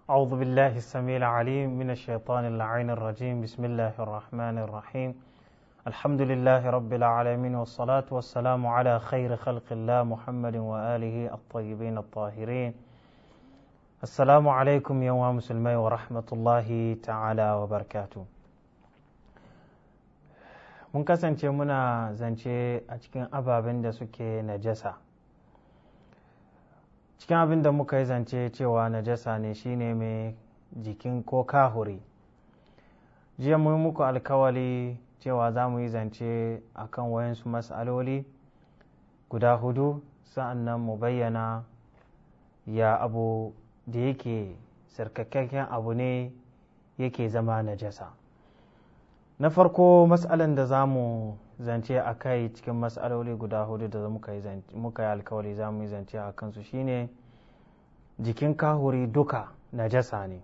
أعوذ بالله السميع العليم من الشيطان اللعين الرجيم بسم الله الرحمن الرحيم الحمد لله رب العالمين والصلاة والسلام على خير خلق الله محمد وآله الطيبين الطاهرين السلام عليكم يا مسلمي ورحمة الله تعالى وبركاته mun kasance muna zance a cikin ababen da suke najasa cikin abin da muka yi zance cewa najasa ne shine mai jikin ko kahuri jiya mu muku alkawali cewa za mu yi zance a kan wayansu matsaloli guda hudu sa'an nan mu bayyana ya abu da yake sarkakakken abu ne yake zama najasa na farko matsalan da za mu zance a kai cikin matsaloli guda hudu da muka yi alkawali za mu yi zance a kansu shine jikin kahuri duka najasa ne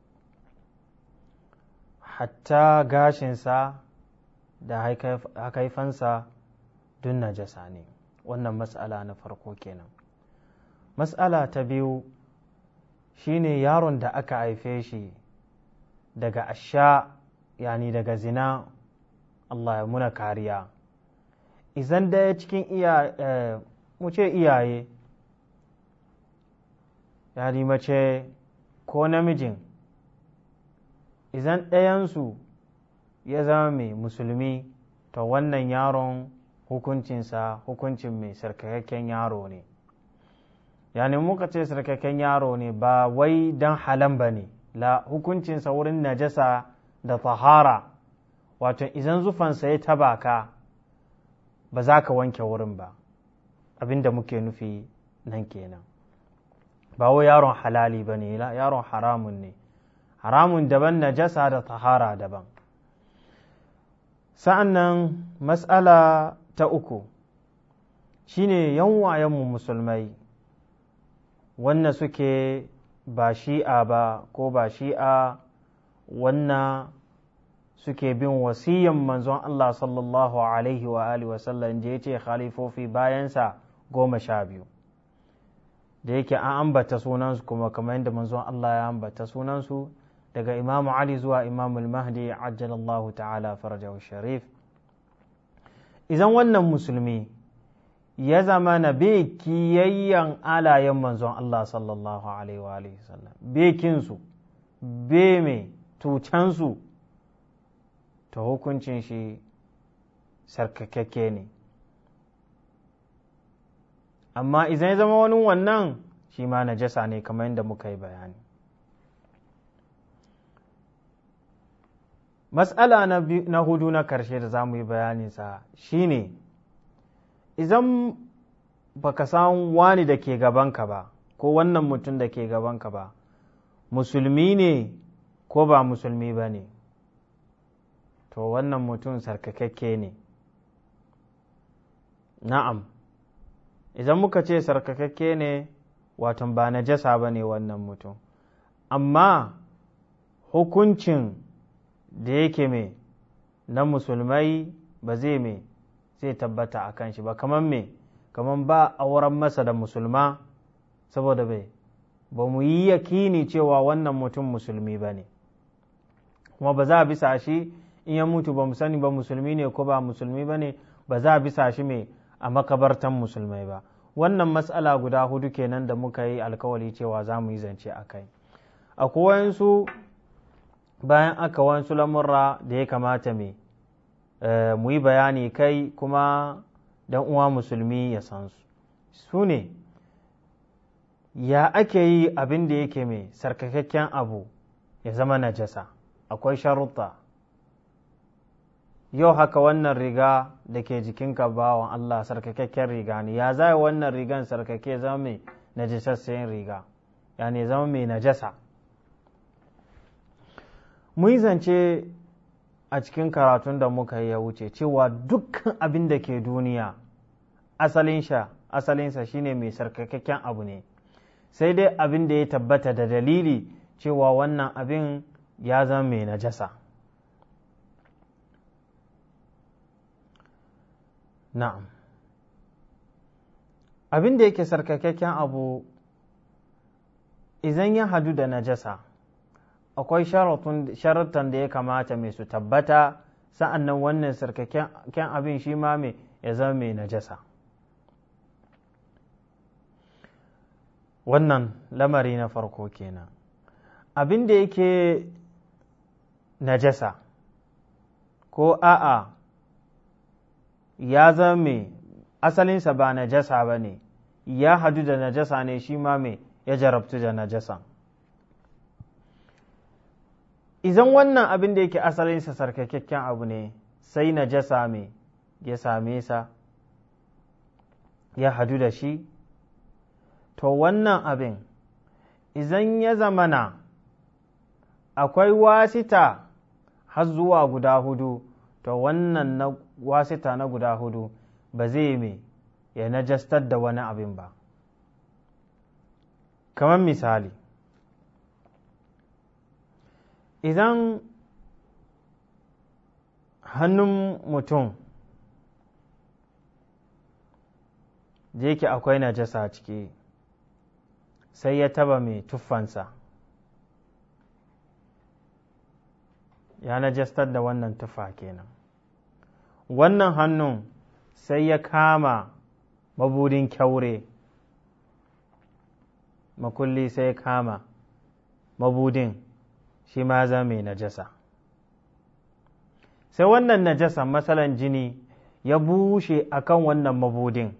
hatta gashinsa da hakaifansa duk najasa ne wannan matsala na farko kenan matsala ta biyu shine yaron da aka haife shi daga asha yani daga zina Allah ya muna kariya izan daya cikin iya mu ce iyaye yani mace ko namijin izan ɗayansu ya zama mai musulmi to wannan yaron hukuncinsa hukuncin mai sarkakakken yaro ne yani muka ce sarkakakken yaro ne ba wai don halan ba ne la hukuncinsa wurin najasa da tahara wato idan zufansa ya taba ka ba za ka wanke wurin ba abinda muke nufi nan kenan ba wai yaron halali ba ne yaron haramun ne haramun daban najasa da tahara daban sa'an nan matsala ta uku shine yanwayenmu musulmai wannan suke ba shi'a ba ko ba shi'a wannan suke bin wasiyan manzon Allah sallallahu alaihi wa alihi wasallam je ce khalifofi bayansa goma sha biyu da yake an ambata sunansu kuma kamar yadda manzon Allah ya ambata sunansu daga imamu Ali zuwa imamu mahdi ajjalallahu ta'ala farajahu sharif idan wannan musulmi ya zama na kiyayyan alayen manzon Allah sallallahu alaihi wa alihi wasallam bekinsu be mai tucansu ta hukuncin shi sarkakakke ne amma idan ya zama wani wannan shi ma najasa ne kamar yadda muka yi bayani matsala na hudu na karshe da za mu yi bayaninsa shine idan baka san wani da ke gabanka ba ko wannan mutum da ke gabanka ba musulmi ne ko ba musulmi ba ne to wannan mutum sarkakakke ne na'am idan muka ce sarkakakke ne watan ba na jasa ba ne wannan mutum amma hukuncin da yake mai na musulmai ba zai mai zai tabbata a kan shi ba kamar me kamar ba auren masa da musulma saboda bai ba mu yi yakini cewa wannan mutum musulmi ba ne kuma ba za a bisa shi in ya mutu ba mu sani ba musulmi ne ko ba musulmi ba ne ba za a bisa shi mai a makabartan musulmai ba wannan matsala guda hudu kenan da muka yi alkawali cewa za mu yi zance a kai akwai wayansu bayan aka wasu lamurra da ya kamata mai mu yi bayani kai kuma dan uwa musulmi ya san su su ne ya ake yi abin da yake mai sarkakakken abu ya zama najasa akwai sharuɗa yau haka wannan riga da ke jikinka bawan Allah sarkakakken riga ne ya zai wannan rigan sarkake zama mai najasassayin riga ya ne zama mai najasa mun zance a cikin karatun da muka yi ya wuce cewa dukkan abin da ke duniya asalinsa shine mai sarkakakken abu ne sai dai abin da ya tabbata da dalili cewa wannan abin ya zama mai najasa na'am abin da yake sarkakakken abu idan ya hadu da najasa akwai sharaton da ya kamata mai su tabbata sa'an nan wannan sarkaken abin shi ma mai ya zama mai najasa wannan lamari na farko kenan abin da yake najasa ko a'a ya zama mai asalinsa ba najasa ba ne ya hadu da najasa ne shi ma mai ya jarabtu da najasa idan wannan abin da yake asalinsa sarkakakken abu ne sai najasa mai ya same sa ya hadu da shi to wannan abin idan ya zamana akwai wasita har zuwa guda hudu to wannan na wasita na guda hudu ba zai mai ya najastar da wani abin ba kamar misali idan hannun mutum da yake akwai najasa ciki sai ya taba mai tuffansa ya najastar da wannan tufa kenan wannan hannun sai ya kama mabudin kyaure makulli sai ya kama mabudin shi ma za mai najasa sai wannan najasa matsalan jini ya bushe akan wannan mabudin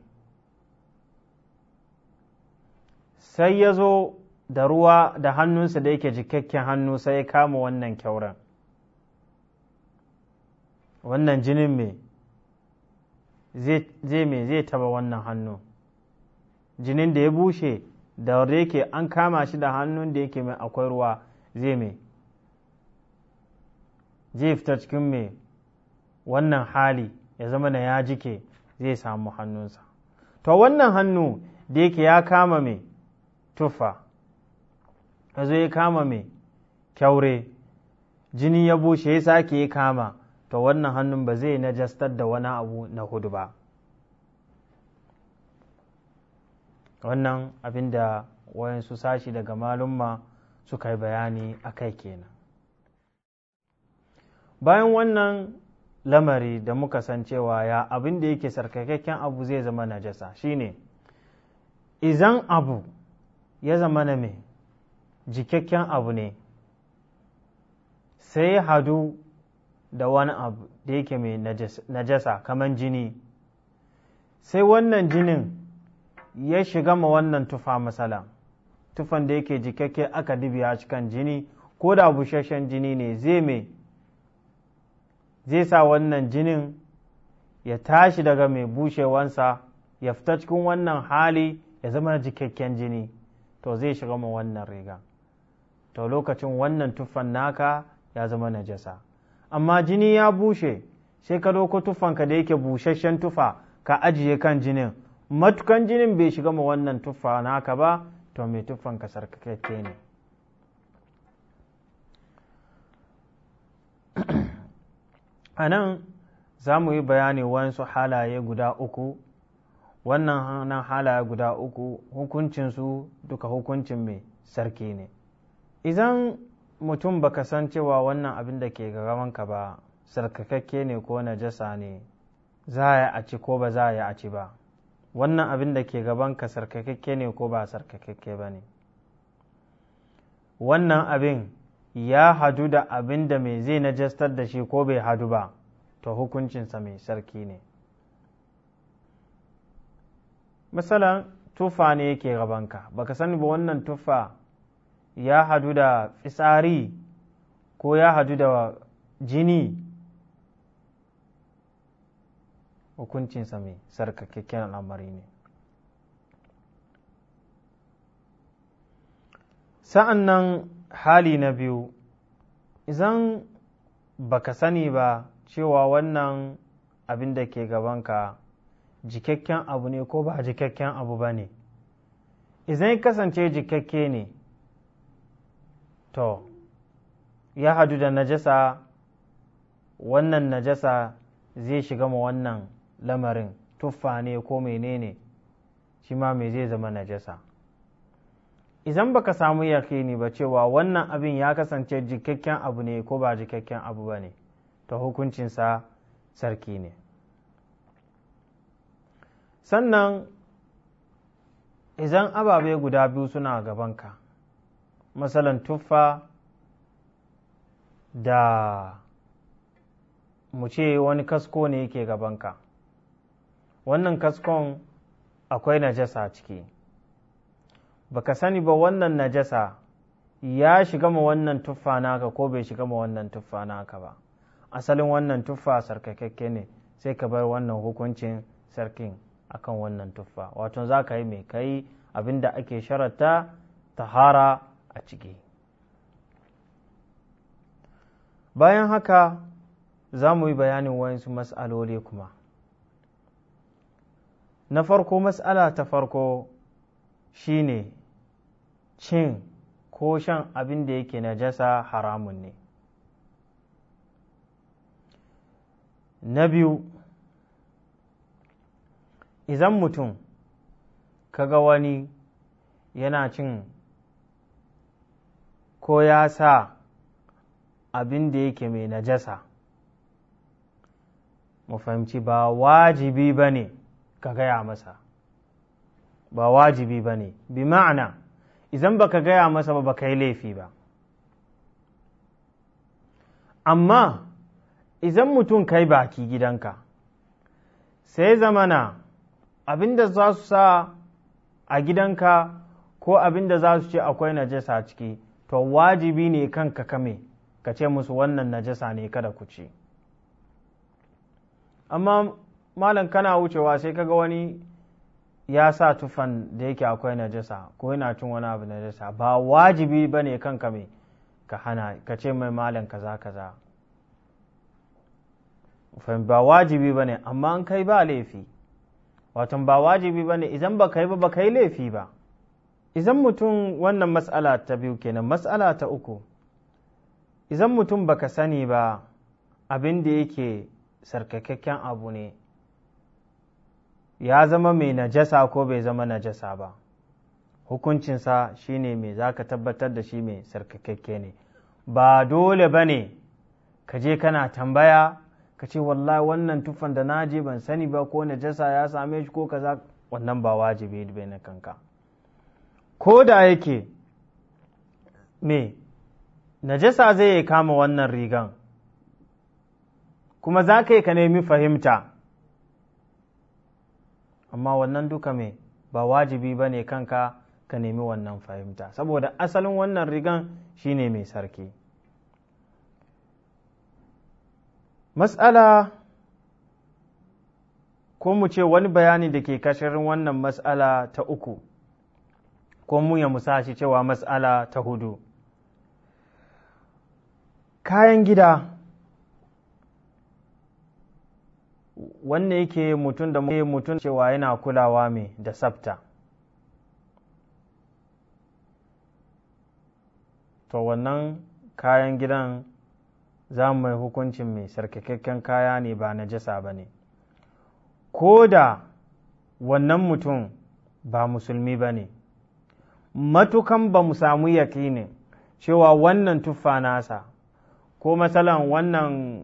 sai ya zo da ruwa da hannunsa da yake jikakken hannu sai ya kama wannan kyauren wannan jinin mai zai mai zai taba wannan hannu jinin da ya bushe da yake an kama shi da hannun da yake mai akwai ruwa zai mai zai fita cikin mai wannan hali ya zama da ya jike zai samu hannunsa to wannan hannu da yake ya kama mai tufa ya zo ya kama mai kyaure jini ya bushe ya sake ya kama to wannan hannun ba zai najastar da wani abu na hudu ba wannan abin da wayansu sashi daga malumma suka yi bayani a kai kenan bayan wannan lamari da muka san cewa ya abin da yake sarkakakken abu zai zama najasa shine izan abu ya zama na mai jikakken abu ne sai hadu da wani abu da yake mai najasa kamar jini sai wannan jinin ya shiga ma wannan tufa masala tufan da yake jikakke aka dibiya cikin jini ko da busasshen jini ne zai mai zai sa wannan jinin ya tashi daga mai bushewansa ya fita cikin wannan hali ya zama jikakken jini to zai shiga ma wannan riga to lokacin wannan tufan naka ya zama najasa amma jini ya bushe sai ka ɗauko tufanka da yake busasshen tufa ka ajiye kan jinin matukan jinin bai shiga ma wannan tufa naka ba to mai tufanka sarkakakke ne a nan za mu yi bayani wasu halaye guda uku wannan halaye guda uku hukuncinsu duka hukuncin mai sarki ne idan mutum baka san cewa wannan abin da ke gabanka ba sarkakakke ne ko najasa ne za a ci ko ba za a ci ba wannan abin da ke gabanka sarkakakke ne ko ba sarkakakke ba ne wannan abin ya hadu da abin da mai zai najastar da shi ko bai hadu ba to hukuncinsa mai sarki ne misalan tufa ne yake gabanka baka sani ba wannan tufa ya hadu da fitsari ko ya hadu da jini hukuncinsa mai sarkakakken al'amari ne sa'an nan hali na biyu idan baka sani ba cewa wannan abin da ke gabanka jikakken abu ne ko ba jikakken abu ba ne idan ya kasance jikakke ne to ya hadu da najasa wannan najasa zai shiga ma wannan lamarin tuffa ne ko menene shi ma mai zai zama najasa idan baka samu yakini ba cewa wannan abin ya kasance jikakken abu ne ko ba jikakken abu ba ne ta hukuncinsa sarki ne sannan idan ababe guda biyu suna gabanka masalan tuffa da mu ce wani kasko ne yake gabanka wannan kaskon akwai najasa ciki baka sani ba wannan najasa ya shiga ma wannan tuffa naka ko bai shiga ma wannan tuffa naka ba asalin wannan tuffa sarkakakke ne sai ka bar wannan hukuncin sarkin akan wannan tuffa wato za ka yi mai kai abinda ake sharata tahara a ciki bayan haka za mu yi bayanin wayansu mas'aloli kuma na farko mas'ala ta farko shine cin ko shan abin da yake najasa haramun ne na biyu idan mutum kaga wani yana cin ko ya sa abin da yake mai najasa mu fahimci ba wajibi ba ne ka gaya masa ba wajibi ba ne bi ma'ana idan ba ka gaya masa ba ba ka yi laifi ba amma idan mutum kai baki gidanka sai zamana abinda za su sa a gidanka ko abinda za su ce akwai najasa ciki to wajibi ne kanka kame ka ce musu wannan najasa ne kada ku ci amma malam kana wucewa sai kaga wani ya sa tufan da yake akwai najasa ko yana cin wani abu najasa ba wajibi ba ne kanka mai ka hana ka ce mai malam kaza kaza ba wajibi ba ne amma an kai ba laifi watan ba wajibi ba ne idan ba kai ba ba kai laifi ba idan mutum wannan matsala ta biyu kenan matsala ta uku idan mutum baka sani ba abin da yake sarkakakken abu ne ya zama mai najasa ko bai zama najasa ba hukuncinsa shine mai za ka tabbatar da shi mai sarkakakke ne ba dole ba ne ka je kana tambaya ka ce wallahi wannan tufan da na je ban sani ba ko najasa ya same shi ko kaza wannan ba wajibi bai na kanka ko da yake me najasa zai yi kama wannan rigan kuma za ka yi ka nemi fahimta amma wannan duka me ba wajibi ba ne kanka ka nemi wannan fahimta saboda asalin wannan rigan shine mai sarki matsala ko mu ce wani bayani da ke kashirin wannan matsala ta uku ko mu ya musashi cewa matsala ta hudu kayan gida wanne yake mutum da mutum cewa yana kulawa mai da sabta to wannan kayan gidan za mu mai hukuncin mai sarkakakken kaya ne ba na jasa ba ne ko da wannan mutum ba musulmi ba ne matukan ba mu samu yakinin cewa wannan tuffa nasa ko matsalan wannan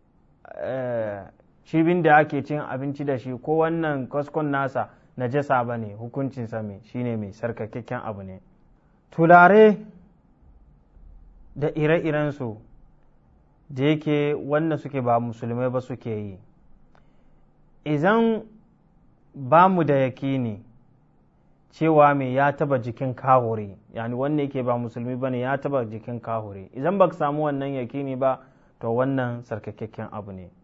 cibin da ake cin abinci da shi ko wannan kaskon nasa na jasa ba ne hukuncinsa mai shine mai sarkakakken abu ne tulare da ire-irensu da yake wannan suke ba musulmai ba suke yi idan ba mu da yakini cewa mai ya taba jikin kahuri yani wannan yake ba musulmi ba ne ya taba jikin kahuri idan ba ka samu wannan yakini ba to wannan sarkakakken abu ne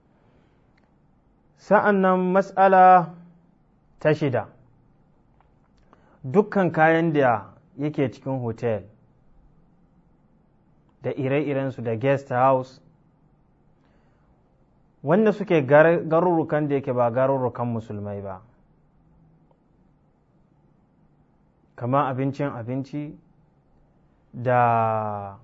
sa'an nan matsala ta shida dukkan kayan da yake cikin hotel da ire-irensu da guest house wanda suke garurrukan da yake ba garurrukan musulmai ba kama abincin abinci da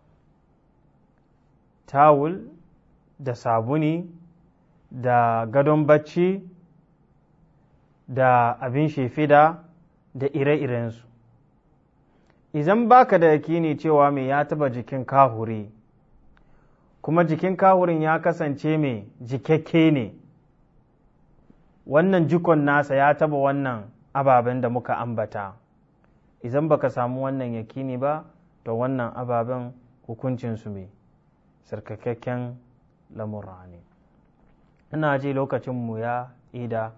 tawul da sabuni da gadon bacci da abin shefida da ire-irensu idan baka da yakini cewa mai ya taba jikin kahuri kuma jikin kahurin ya kasance mai jikakke ne wannan jikon nasa ya taba wannan ababen da muka ambata idan baka samu wannan yakini ba to wannan ababen hukuncinsu mai sarkakakken lamura ne ina ji lokacinmu ya ida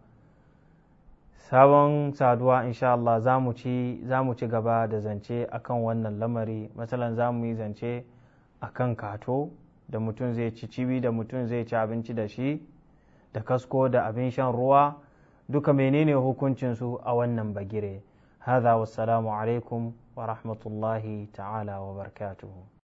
sabon saduwa insha Allah za mu ci gaba da zance akan wannan lamari matsalan za mu yi zance akan kato da mutum zai ci cibi da mutum zai ci abinci da shi da kasko da abin shan ruwa duka menene hukuncinsu a wannan bagire هذا والسلام عليكم ورحمة الله تعالى وبركاته